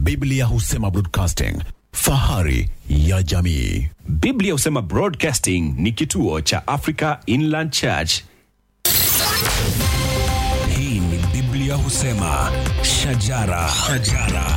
Biblia husema broadcasting, fahari ya jamii. Biblia husema Broadcasting ni kituo cha Africa Inland Church. Hii ni Biblia husema shajara, shajara.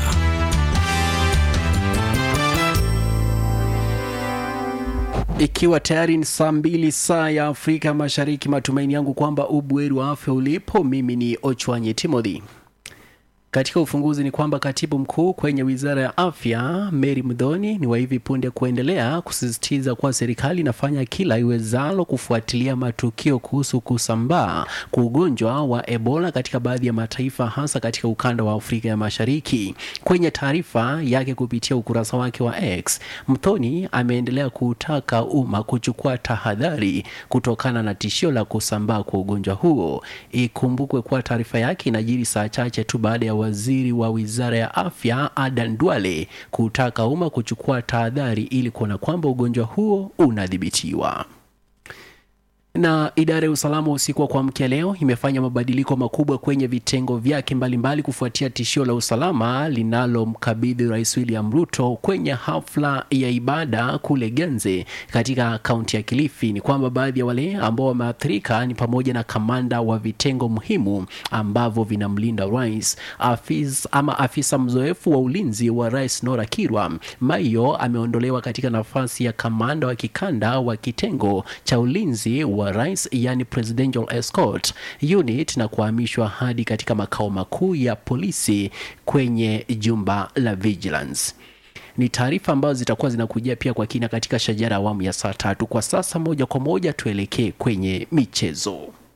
Ikiwa tayari ni saa mbili saa ya Afrika Mashariki, matumaini yangu kwamba ubweri wa afya ulipo. Mimi ni Ochwanye Timothy. Katika ufunguzi ni kwamba katibu mkuu kwenye wizara ya afya Mary Mdhoni ni wa hivi punde kuendelea kusisitiza kuwa serikali inafanya kila iwezalo kufuatilia matukio kuhusu kusambaa kwa ugonjwa wa Ebola katika baadhi ya mataifa hasa katika ukanda wa Afrika ya Mashariki. Kwenye taarifa yake kupitia ukurasa wake wa X, Mdhoni ameendelea kutaka umma kuchukua tahadhari kutokana na tishio la kusambaa kwa ugonjwa huo. Ikumbukwe kuwa taarifa yake inajiri saa chache tu baada ya waziri wa wizara ya afya Adan Duale kutaka umma kuchukua tahadhari ili kuona kwamba ugonjwa huo unadhibitiwa na idara ya usalama usiku wa kuamkia leo imefanya mabadiliko makubwa kwenye vitengo vyake mbalimbali kufuatia tishio la usalama linalomkabidhi Rais William Ruto kwenye hafla ya ibada kule Genze katika kaunti ya Kilifi. Ni kwamba baadhi ya wale ambao wameathirika ni pamoja na kamanda wa vitengo muhimu ambavyo vinamlinda rais, afis, ama afisa mzoefu wa ulinzi wa rais Nora Kirwa Maiyo ameondolewa katika nafasi ya kamanda wa kikanda wa kitengo cha ulinzi wa rais yani presidential escort unit na kuhamishwa hadi katika makao makuu ya polisi kwenye jumba la vigilance ni taarifa ambazo zitakuwa zinakujia pia kwa kina katika shajara awamu ya saa tatu kwa sasa moja kwa moja tuelekee kwenye michezo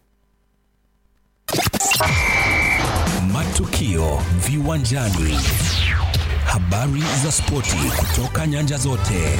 Matukio viwanjani, habari za spoti kutoka nyanja zote.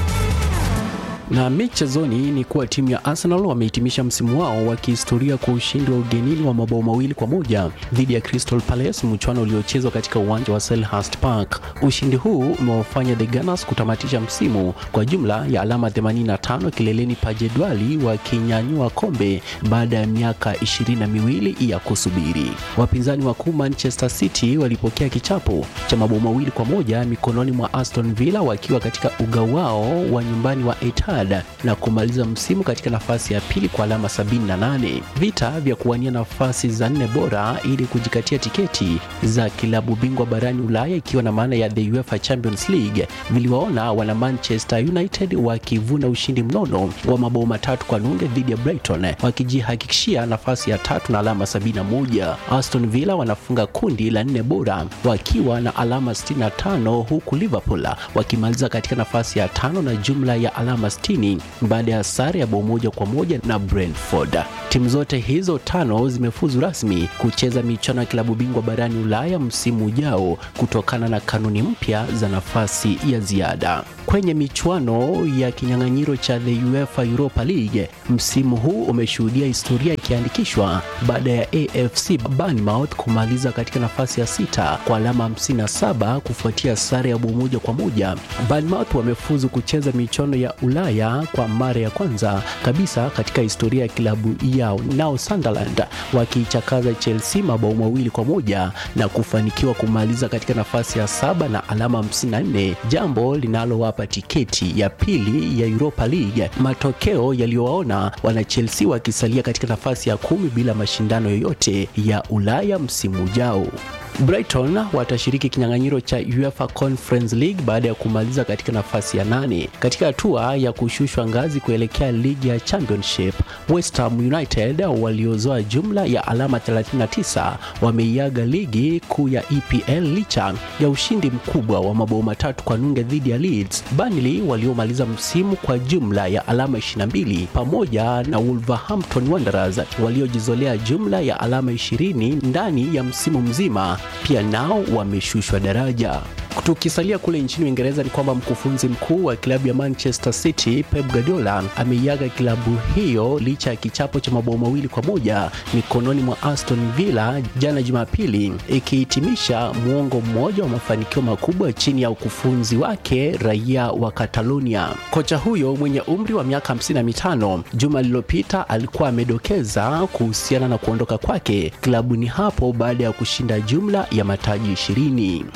na michezoni ni kuwa timu ya Arsenal wamehitimisha msimu wao wa kihistoria kwa ushindi wa ugenini wa mabao mawili kwa moja dhidi ya Crystal Palace, mchuano uliochezwa katika uwanja wa Selhurst Park. Ushindi huu umewafanya the Gunners kutamatisha msimu kwa jumla ya alama 85 kileleni pa jedwali, wakinyanyua kombe baada ya miaka ishirini na miwili ya kusubiri. Wapinzani wakuu Manchester City walipokea kichapo cha mabao mawili kwa moja mikononi mwa Aston Villa wakiwa katika uga wao wa nyumbani wa Etihad na kumaliza msimu katika nafasi ya pili kwa alama 78. Vita vya kuwania nafasi za nne bora ili kujikatia tiketi za kilabu bingwa barani Ulaya ikiwa na maana ya the UEFA Champions League viliwaona wana Manchester United wakivuna ushindi mnono wa mabao matatu kwa nunge dhidi ya Brighton wakijihakikishia nafasi ya tatu na alama 71. Aston Villa wanafunga kundi la nne bora wakiwa na alama 65 huku Liverpool wakimaliza katika nafasi ya tano na jumla ya alama 60 baada ya sare ya bao moja kwa moja na Brentford. Timu zote hizo tano zimefuzu rasmi kucheza michuano ya klabu bingwa barani Ulaya msimu ujao kutokana na kanuni mpya za nafasi ya ziada. Kwenye michuano ya kinyang'anyiro cha the UEFA Europa League, msimu huu umeshuhudia historia ikiandikishwa baada ya AFC Bournemouth kumaliza katika nafasi ya sita kwa alama 57 kufuatia sare ya bao moja kwa moja. Bournemouth wamefuzu kucheza michuano ya Ulaya kwa mara ya kwanza kabisa katika historia ya kilabu yao, nao Sunderland wakiichakaza Chelsea mabao mawili kwa moja na kufanikiwa kumaliza katika nafasi ya saba na alama 54, jambo linalowapa tiketi ya pili ya Europa League, matokeo yaliyowaona wana Chelsea wakisalia katika nafasi ya kumi bila mashindano yoyote ya Ulaya msimu ujao. Brighton watashiriki kinyang'anyiro cha UEFA Conference League baada ya kumaliza katika nafasi ya nane. Katika hatua ya kushushwa ngazi kuelekea ligi ya Championship, West Ham United waliozoa jumla ya alama 39 wameiaga ligi kuu ya EPL licha ya ushindi mkubwa wa mabao matatu kwa nunge dhidi ya Leeds. Burnley waliomaliza msimu kwa jumla ya alama 22 pamoja na Wolverhampton Wanderers waliojizolea jumla ya alama 20 ndani ya msimu mzima pia nao wameshushwa daraja. Tukisalia kule nchini Uingereza ni kwamba mkufunzi mkuu wa klabu ya Manchester City Pep Guardiola ameiaga klabu hiyo licha ya kichapo cha mabao mawili kwa moja mikononi mwa Aston Villa jana Jumapili, ikihitimisha muongo mmoja wa mafanikio makubwa chini ya ukufunzi wake raia wa Catalonia. Kocha huyo mwenye umri wa miaka 55 juma lililopita alikuwa amedokeza kuhusiana na kuondoka kwake klabuni hapo baada ya kushinda jumla ya mataji ishirini.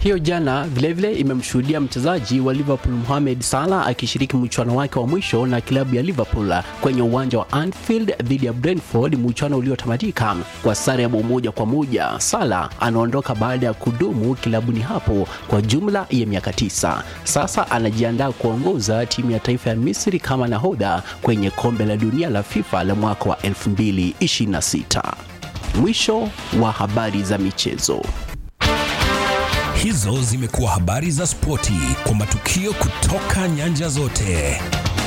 Hiyo jana vilevile imemshuhudia mchezaji wa Liverpool Mohamed Salah akishiriki mchuano wake wa mwisho na klabu ya Liverpool kwenye uwanja wa Anfield dhidi ya Brentford, mchuano uliotamatika kwa sare ya bao moja kwa moja. Salah anaondoka baada ya kudumu kilabuni hapo kwa jumla ya miaka tisa. Sasa anajiandaa kuongoza timu ya taifa ya Misri kama nahodha kwenye kombe la dunia la FIFA la mwaka wa 2026. Mwisho wa habari za michezo. Hizo zimekuwa habari za spoti kwa matukio kutoka nyanja zote.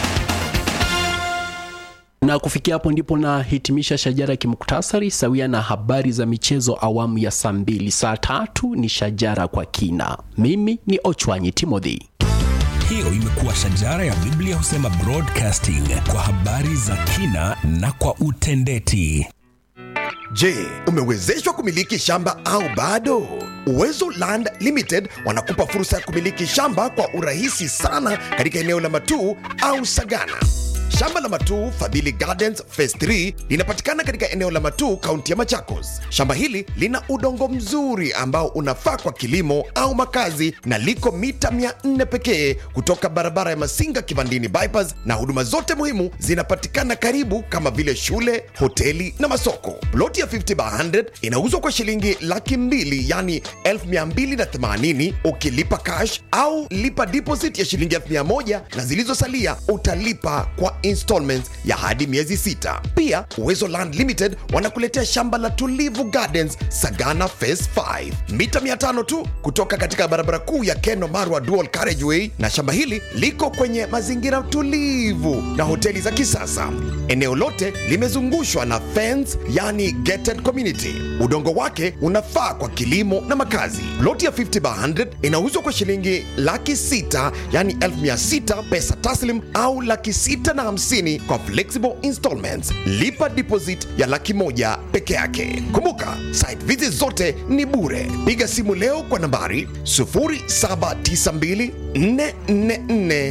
Na kufikia hapo ndipo nahitimisha shajara ya kimuktasari sawia na habari za michezo awamu ya saa mbili. Saa tatu ni shajara kwa kina. Mimi ni Ochwanyi Timothy. Hiyo imekuwa shajara ya Biblia husema broadcasting kwa habari za kina na kwa utendeti. Je, umewezeshwa kumiliki shamba au bado? Uwezo Land Limited wanakupa fursa ya kumiliki shamba kwa urahisi sana katika eneo la Matuu au Sagana. Shamba la Matuu Fadhili Gardens Phase 3 linapatikana katika eneo la Matuu, kaunti ya Machakos. Shamba hili lina udongo mzuri ambao unafaa kwa kilimo au makazi na liko mita 400 pekee kutoka barabara ya Masinga Kivandini bypass, na huduma zote muhimu zinapatikana karibu kama vile shule, hoteli na masoko. Ploti ya 50 by 100 inauzwa kwa shilingi laki mbili yani 1280 ukilipa cash au lipa deposit ya shilingi 1000 na zilizosalia utalipa kwa installments ya hadi miezi sita. Pia Uwezo Land Limited wanakuletea shamba la Tulivu Gardens Sagana Phase 5 mita 500 tu kutoka katika barabara kuu ya Keno Marwa Dual Carriageway, na shamba hili liko kwenye mazingira tulivu na hoteli za kisasa. Eneo lote limezungushwa na fence, yani gated community. Udongo wake unafaa kwa kilimo na makazi. Ploti ya 50 by 100 inauzwa kwa shilingi laki sita yani 1600 pesa taslim au laki sita na hamsini kwa flexible installments. Lipa deposit ya laki moja peke yake. Kumbuka, site visit zote ni bure. Piga simu leo kwa nambari 0792 444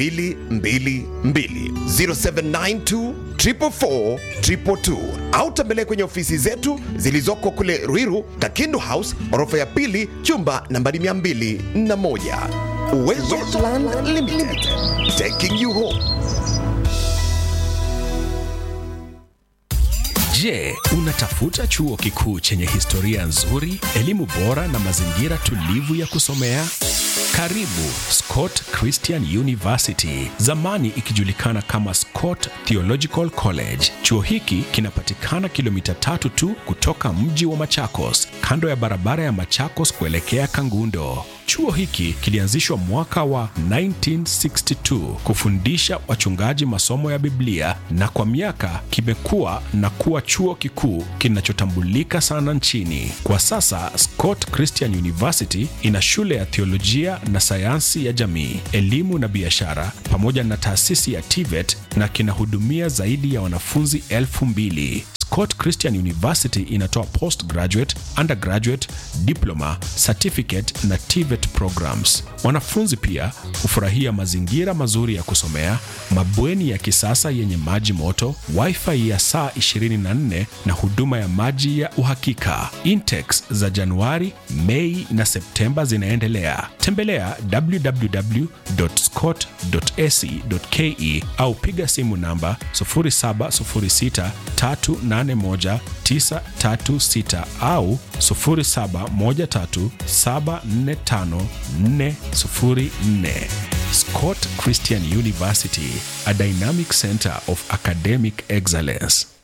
222 0792 444 222 au tembelea kwenye ofisi zetu zilizoko kule Ruiru, Kakindu House, orofa ya pili, chumba nambari 201. Uwezo Land Limited, taking you home. Je, unatafuta chuo kikuu chenye historia nzuri, elimu bora na mazingira tulivu ya kusomea? Karibu Scott Christian University, zamani ikijulikana kama Scott Theological College. Chuo hiki kinapatikana kilomita tatu tu kutoka mji wa Machakos, kando ya barabara ya Machakos kuelekea Kangundo. Chuo hiki kilianzishwa mwaka wa 1962 kufundisha wachungaji masomo ya Biblia na kwa miaka kimekuwa na kuwa chuo kikuu kinachotambulika sana nchini. Kwa sasa Scott Christian University ina shule ya theolojia na sayansi ya jamii, elimu na biashara pamoja na taasisi ya TVET na kinahudumia zaidi ya wanafunzi elfu mbili. Scott Christian University inatoa postgraduate, undergraduate, diploma, certificate na TVET programs. Wanafunzi pia hufurahia mazingira mazuri ya kusomea, mabweni ya kisasa yenye maji moto, wifi ya saa 24 na huduma ya maji ya uhakika. Intex za Januari, Mei na Septemba zinaendelea. Tembelea www.scott.ac.ke au piga simu namba 0706 381 au 0713745404. Scott Christian University, a dynamic center of academic excellence.